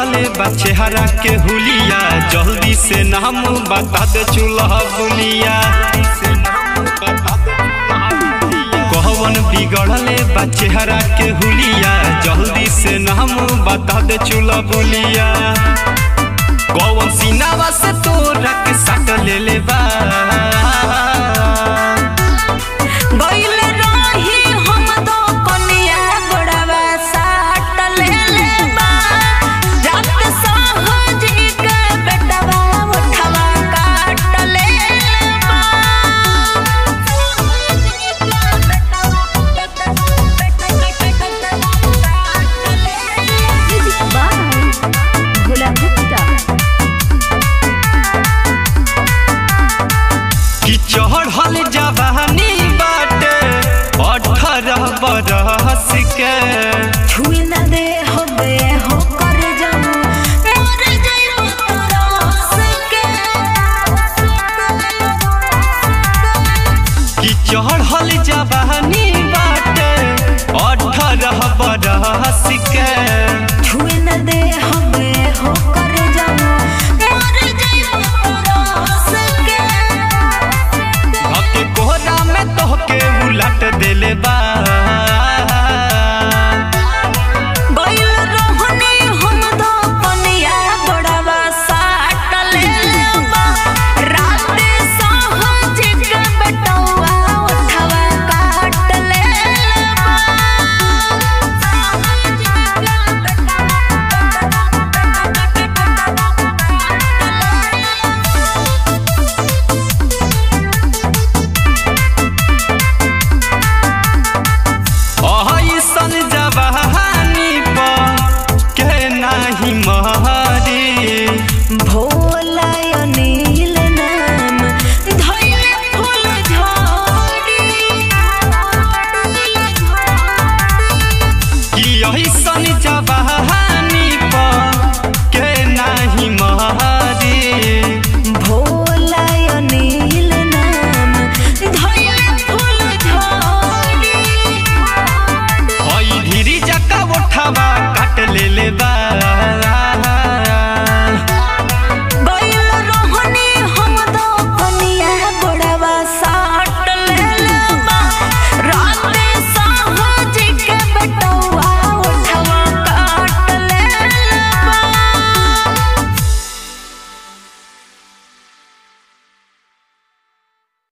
बिगड़ले बा चेहरा के हुलिया जल्दी से नाम बता दे चूल्हा बुलिया कहवन बिगड़ले बा चेहरा के हुलिया जल्दी से नाम बता दे चूल्हा बुलिया कौन सीनावा से तोरा के साट ले ले बा गइल रही हम दो कनिया गोड़वा साट लेले बा जात सहजी के बेटवा उठवा काट लेले बा भोला गुप्ता कि चढ़ल जवानी बाटे अठारह बरस के छुई न दे हो बे हो कर जाऊं मर जाऊं तरस के कि चढ़ल जवानी बाटे अठारह बरस के छुई न दे हो बे हो कर जाऊं